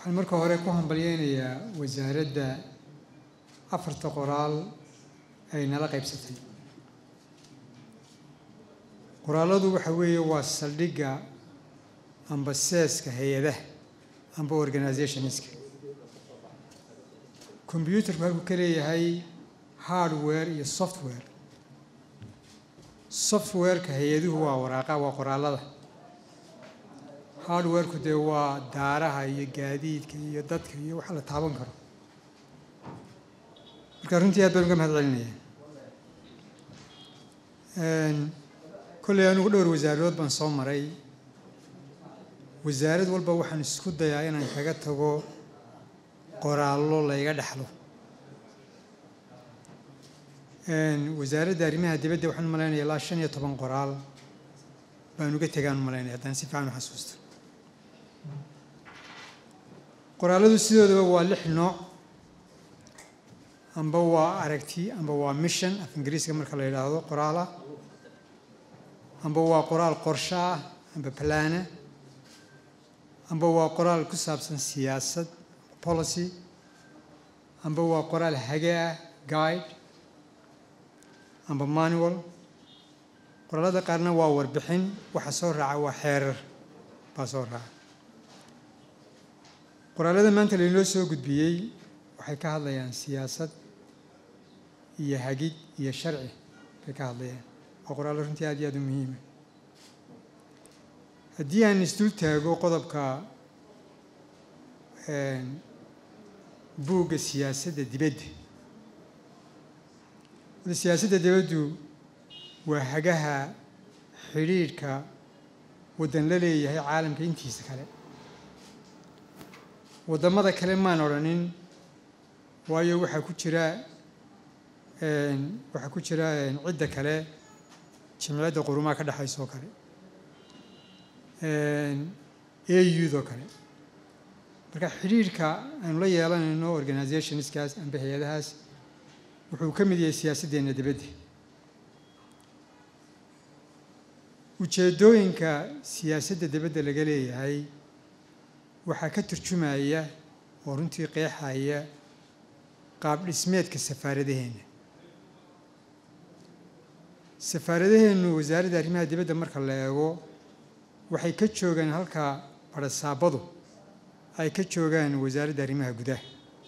waxaan marka hore ku hambalyeynayaa wasaaradda afarta qoraal ay nala qaybsatay qoraaladu waxa weeye waa saldhigga amba seeska hay-adaha amba organizationska combyuutarku halkuu ka leeyahay hardware iyo software softwareka hay-aduhu waa waraaqa waa qoraalada hardwareku dee waa daaraha iyo gaadiidka iyo dadka iyo waxa la taaban karo marka runtii aad baan uga mahad celinaya kolley anigu dhowr wasaarood baan soo maray wasaarad walba waxaan isku dayaa inaan kaga tago qoraallo layga dhexlo wasaaradda arrimaha dibadda waxaan umalaynaya ilaa shan iyo toban qoraal baan uga tegaan umalaynaya haddaan si fiican u xasuusto qoraalladu sidoodaba waa lix nooc amba waa aragti amba waa mission af ingiriiska marka la yidhaahdo qoraala amba waa qoraal qorsho ah amba plana amba waa qoraal ku saabsan siyaasad policy amba waa qoraal hage ah guide amba manual qoraalada qaarna waa warbixin waxa soo raaca waa xeerar baa soo raaca qoraalada maanta lainoo soo gudbiyey waxay ka hadlayaan siyaasad iyo hagid iyo sharci bay ka hadlayaan waa qoraallo runtii aad iyo aad u muhiima haddii aan isdul taago qodobka buugga siyaasadda dibadda siyaasadda dibaddu waa hagaha xidhiidhka waddan la leeyahay caalamka intiisa kale waddamada kale maan odhanin waayo waxaa ku jira waxaa ku jira cidda kale jimciyadda qurumaha ka dhexaysa oo kale audoo kale marka xidhiidhka aynu la yeelanayno organizationskaas amba hay-adahaas wuxuu ka mid yahay siyaasaddeena dibadda ujeeddooyinka siyaasadda dibadda laga leeyahay waxaa ka turjumaya oo runtii qeexaya qaab dhismeedka safaaradaheenna safaaradaheennu wasaaradda arrimaha dibadda marka la eego waxay ka joogaan halka barasaabadu ay ka joogaan wasaaradda arrimaha gudaha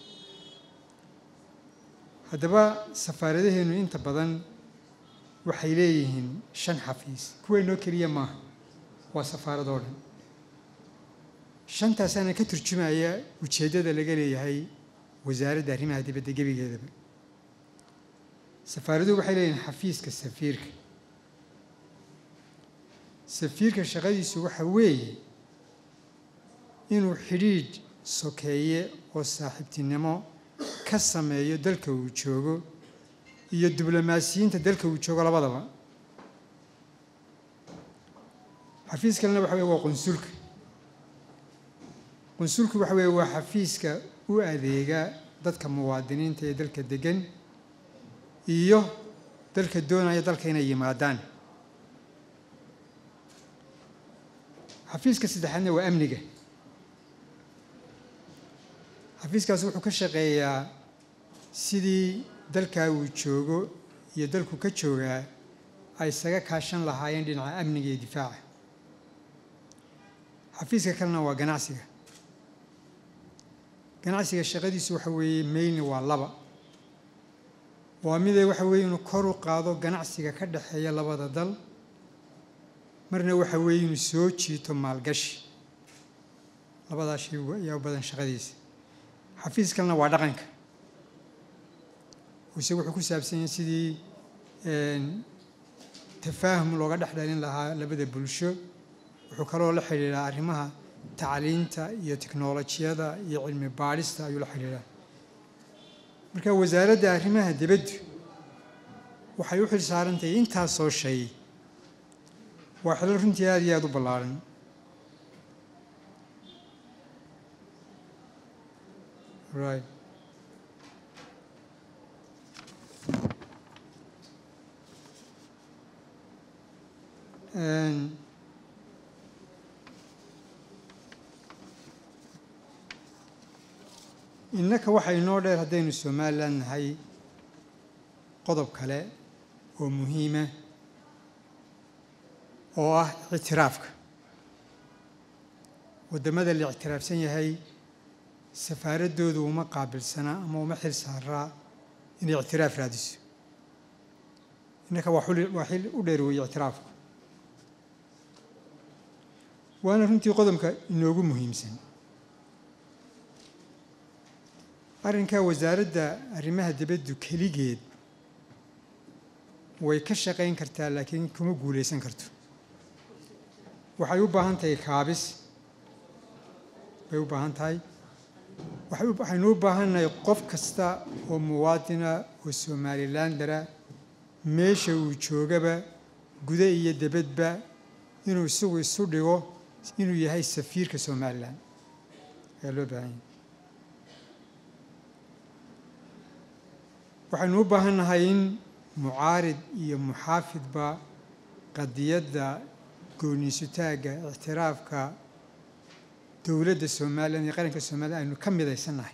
haddaba safaaradaheennu inta badan waxay leeyihiin shan xafiis kuweynoo keliya maaha waa safaaradoo dhan shantaasaana ka turjumaya ujeeddada laga leeyahay wasaaradda arrimaha dibadda gebigeedaba safaaraduhu waxay leeyihiin xafiiska safiirka safiirka shaqadiisu waxa weeye inuu xidhiidh sokeeye oo saaxiibtinimo ka sameeyo dalka uu joogo iyo diblomaasiyiinta dalka uu joogo labadaba xafiis kalena waxa weye waa qunsulka qunsulku waxa weeye waa xafiiska u adeega dadka muwaadiniinta ee dalka degan iyo dalka doonaya dalka inay yimaadaan xafiiska saddexaadna waa amniga xafiiskaas wuxuu ka shaqeeyaa sidii dalkaa uu joogo iyo dalku ka joogaa ay isaga kaashan lahaayeen dhinaca amniga iyo difaaca xafiiska kalena waa ganacsiga ganacsiga shaqadiisu waxa weeye meylna waa laba waa midee waxa weeye inuu kor u qaado ganacsiga ka dhexeeya labada dal marna waxa weeye inuu soo jiito maalgashi labadaa shay ayaa u badan shaqadiisa xafiis kalena waa dhaqanka ise wuxuu ku saabsan yahay sidii tafaahum looga dhex dhalin lahaa labada bulsho wuxuu kaloo la xidhiidhaa arrimaha tacliinta iyo tiknolojiyada iyo cilmi baadhista ayuu la xidhiidhaa marka wasaaradda arrimaha dibaddu waxay u xil saarantahay intaasoo shay waa xilo runtii aada iyo aada u ballaaran right innaka waxaa inoo dheer haddaynu somalilan nahay qodob kale oo muhiima oo ah ictiraafka waddamada la ictiraafsan yahay safaaraddoodu uma qaabilsana ama uma xil saaraa inay ictiraaf raadiso innaka waa xuli waa xil u dheer weeye ictiraafku waana runtii qodobka inoogu muhiimsan arrinkaa wasaaradda arrimaha dibaddu keligeed way ka shaqayn kartaa laakiin kuma guulaysan karto waxay u baahan tahay kaabis bay u baahan tahay waxaynu u baahannahay qof kasta oo muwaadina oo somalilandara meesha uu joogaba guda iyo debadba inuu isagu isu dhigo inuu yahay safiirka somalilan ayaa loo baahan yahay waxaynu u baahannahay in mucaarid iyo muxaafidba qadiyadda gooniisutaagga ictiraafka dowladda somalilan iyo qaranka somalilan aynu ka midaysannahay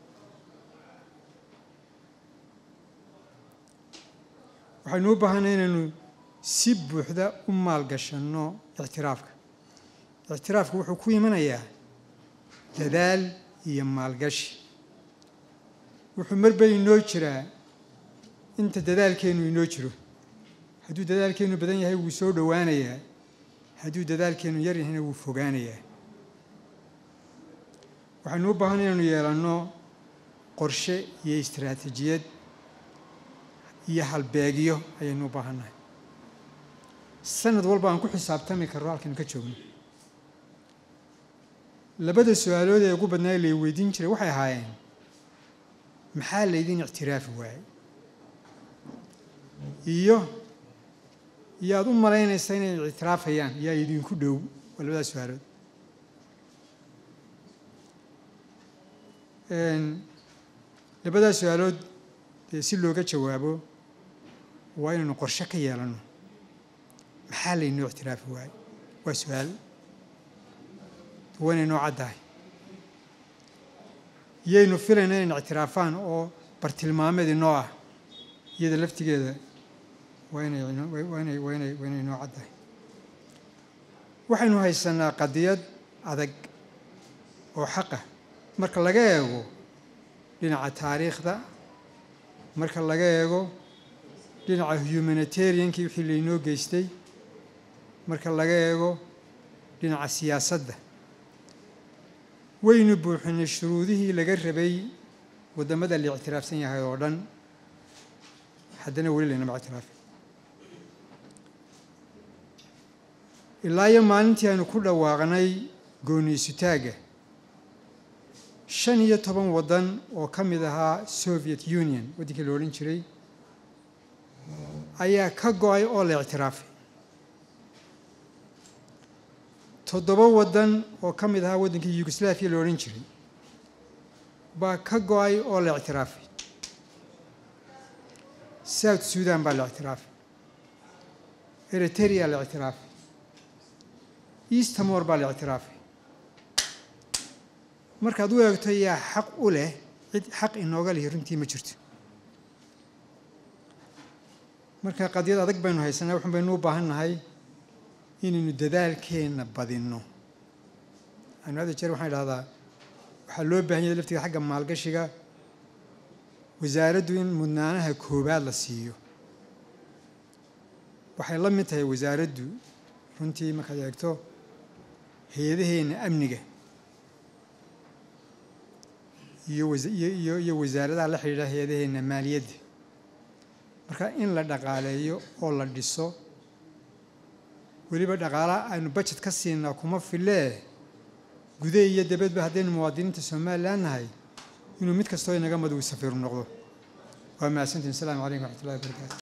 waxaynu u baahannahay inaynu si buuxda u maalgashanno ictiraafka ictiraafku wuxuu ku imanayaa dadaal iyo maalgashi wuxuu marba inoo jiraa inta dadaalkeennu inoo jiro hadduu dadaalkeennu badan yahay wuu soo dhowaanayaa hadduu dadaalkeennu yar yahayna wuu fogaanayaa waxaynu u baahan inaynu yeelanno qorshe iyo istaraatiijiyad iyo halbeegyo ayaynu u baahannahay sanad walba aan ku xisaabtami karno halkaynu ka joogno labada su-aalood ee ugu badnaa lay weydiin jiray waxay ahaayeen maxaa laydin ictiraafi waayey iyo iyo aada u malaynaysa inay ictiraafayaan yaa idinku dhow waa labadaas su-aalood labadaas su-aalood dee si looga jawaabo waa inaynu qorshe ka yeelanno maxaa laynoo ictiraafi waayey waa su-aal waa inay noo caddahay yaynu filayna inayna ictiraafaan oo bartilmaameed inoo ah iyada laftigeeda waa inay waa inay waa inay waa inay noo caddahay waxaynu haysanaa qadiyad adag oo xaqah marka laga eego dhinaca taariikhda marka laga eego dhinaca humanitariankii wixii laynoo geystay marka laga eego dhinaca siyaasadda waynu buuxinay shuruudihii laga rabay waddamada la ictiraafsan yahay oo dhan haddana weli laynama ictiraafin ilaa iyo maalintii aynu ku dhawaaqnay gooniisutaagga shan iyo toban waddan oo ka mid ahaa soviet union waddankii la odhan jiray ayaa ka go-ay oo la ictiraafay toddoba waddan oo ka mid ahaa waddankii yugoslaviya la odhan jiray baa ka go-ay oo la ictiraafay south sudan baa la ictiraafay eriteria la ictiraafay eastamor baa la ictiraafay markaad u eegto yaa xaq u leh cid xaq inooga lihi runtii ma jirto marka qadiyad adag baynu haysanaa waxun baynu u baahan nahay inaynu dadaalkeenna badinno anu hadda jeer waxaan idhahdaa waxaa loo baahan yahay laftiga xagga maalgashiga wasaaraddu in mudnaanaha koowaad la siiyo waxay la mid tahay wasaaraddu runtii markaad eegto hay-adaheenna amniga iyo iyo iyo wasaaradaha la xidhiidha hay-adaheenna maaliyadda marka in la dhaqaaleeyo oo la dhiso weliba dhaqaalaha aynu bajet ka siinaa kuma filee gude iyo dabadba haddaynu muwaadiniinta somalilan nahay inuu mid kastoo inaga mad uu safiiru noqdo waa mahadsantiin asalaamu calaykum waxat ullahi wabarakaatu